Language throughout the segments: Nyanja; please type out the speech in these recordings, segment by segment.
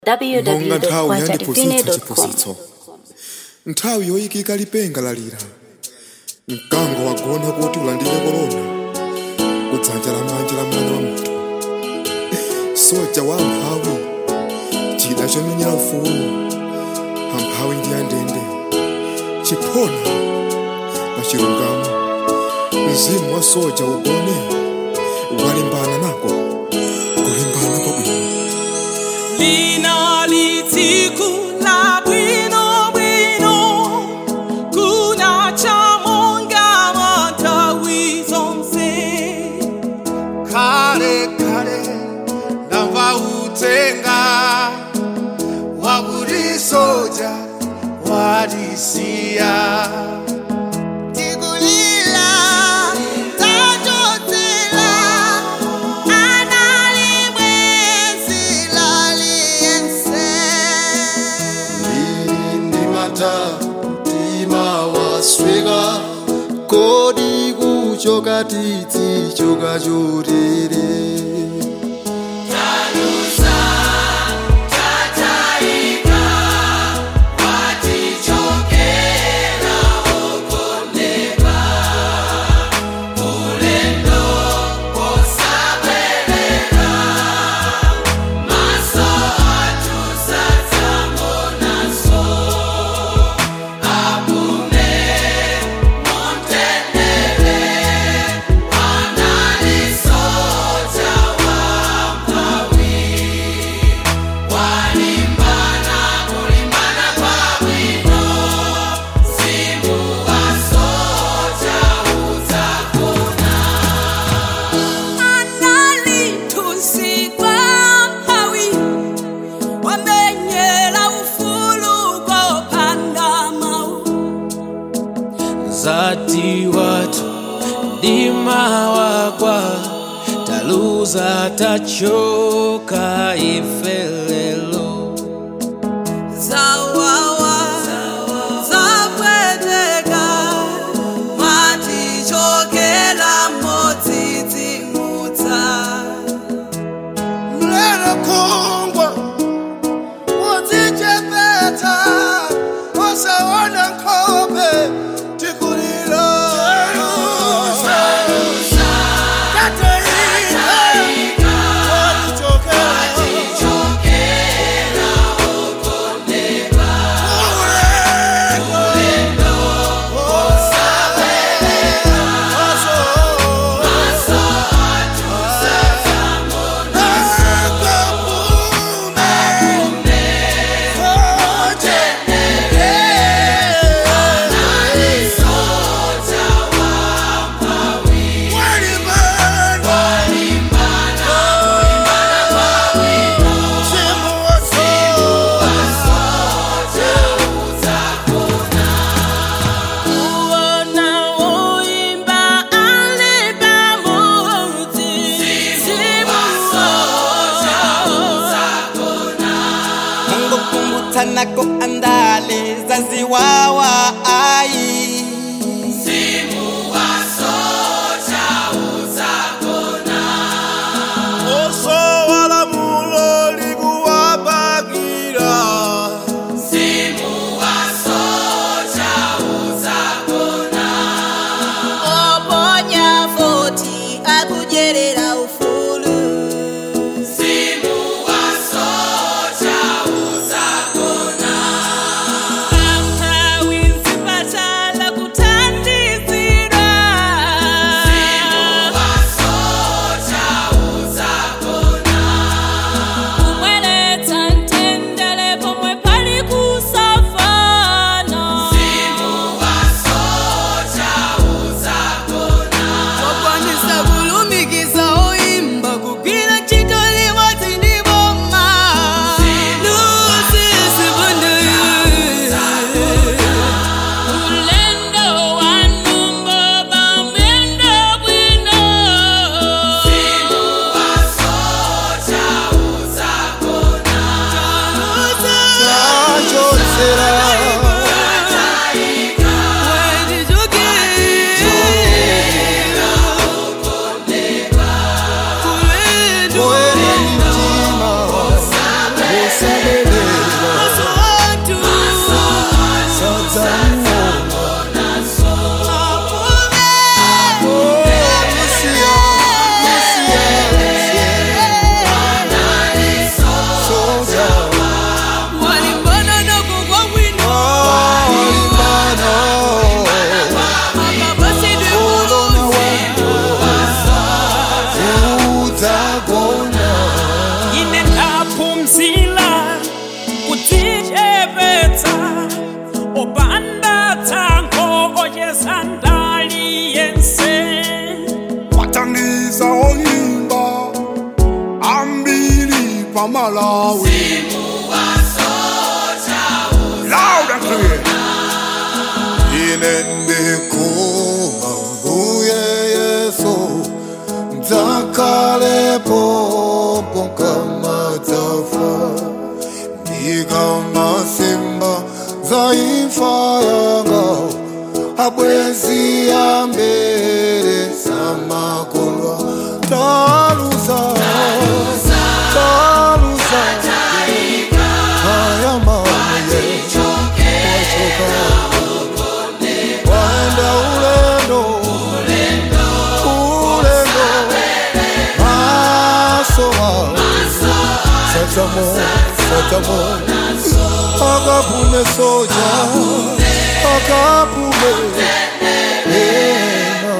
monga nthawi yandiphunzitsa www.quantatipine.com chiphunzitso nthawi yoyikika lipenga lalira mkango wagona kuti ulandire korona kudzanja lamanja la mwana wa munthu soja wa amphawi chida chomenyera ufulu amphawi ndi andende chiphona pa chilungamo mzimu wa soja ugone walimbana nako kulimbana kwabwino Lina litiku la bwino bwino Kuna chamonga matawi zonse kale kale ndamva utenga waburi soja wadisiya tikulila tajotela analimwezi laliyense Lili ndimata mtima wasweka kodi kuchoka titsi choka chotere Analitusikwa hawi Wamenyela ufulu kwa panda mau zati watu ndima wakwa taluza tachoka ifelelo Zawawa Zapweteka Matichokela motiti muta mlelo kongwa uzichepeta wasaona nkhope tikulilo Tataika, watichokela. Ulendo, osa, Uona uimba aliba muti Simu mungu kumbutanako andale zaziwawa ai Oponya voti akujerera ufulu Amphawi nzipatala malawi loud and clear ine ndikuwa mbuye yesu dzakalepo ponkamadzafa ndikamasimba zaimfa yanga abwezi ambere samakolwa taluza taluza ayamaye wachoka waenda ulendo ulendo masowa satamo satamo akapume soja akapume ena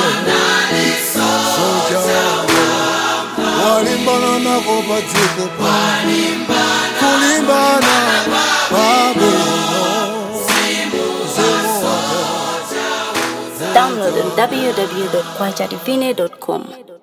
soja walimbana nako padziko pa kulimbana pabwino Download on www.kwajadivine.com.